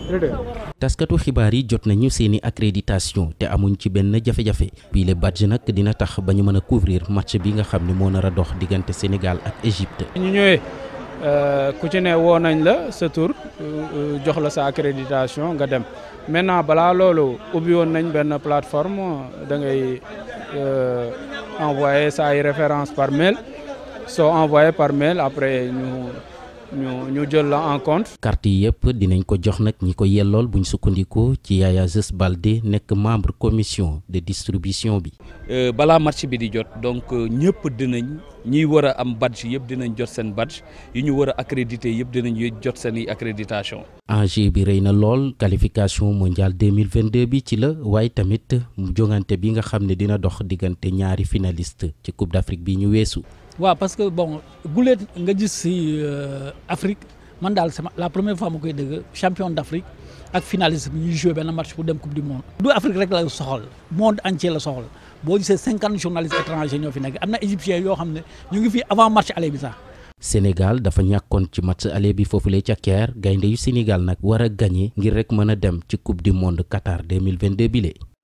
taskatu xibaar yi jot nañu seeni accréditation te amuñ ci benn jafe-jafe bii le badge nag dina tax ba ñu mën a couvrir match bi nga xam ne moo nar a dox diggante Sénégal ak Égypte. ñu ñëwee ku ci ne woo nañ la sa tur jox la sa accréditation nga dem maintenant balaa loolu ubbi woon nañ benn plateforme da ngay envoyer sa ay référence par mail soo envoyé par mail après ñu. ñu ñu jël la en compte. carte yi yëpp dinañ ko jox nag ñi ko yellool buñ sukkandiku ci Yaya Zes Balde nekk membre commission de distribution bi. balaa match bi di jot donc ñëpp dinañ ñiy war a am badge yëpp dinañ jot seen badge yi ñu war a accrédité yëpp dinañ jot seen i accréditation. enjeu bi rëy na lool qualification mondiale 2022 bi ci la waaye tamit jongante bi nga xam ne dina dox diggante ñaari finaliste ci Coupe d'Afrique bi ñu weesu. waaw parce que bon guleet nga gis si Afrique man daal c'est la première fois ma koy dégg champion d'Afrique ak finaliste bi ñuy joué benn match pour dem coupe du monde. du Afrique rek la soxal monde entier la soxal boo gisee cinquante journalistes étrangers ñoo fi nekk am na égyptiens yoo xam ne ñu ngi fi avant match aller bi sax. Sénégal dafa ñàkkoon ci match aller bi foofule ca Caire gaynde yu Sénégal nag war a gagné ngir rek mën a dem ci coupe du monde Qatar 2022 bile.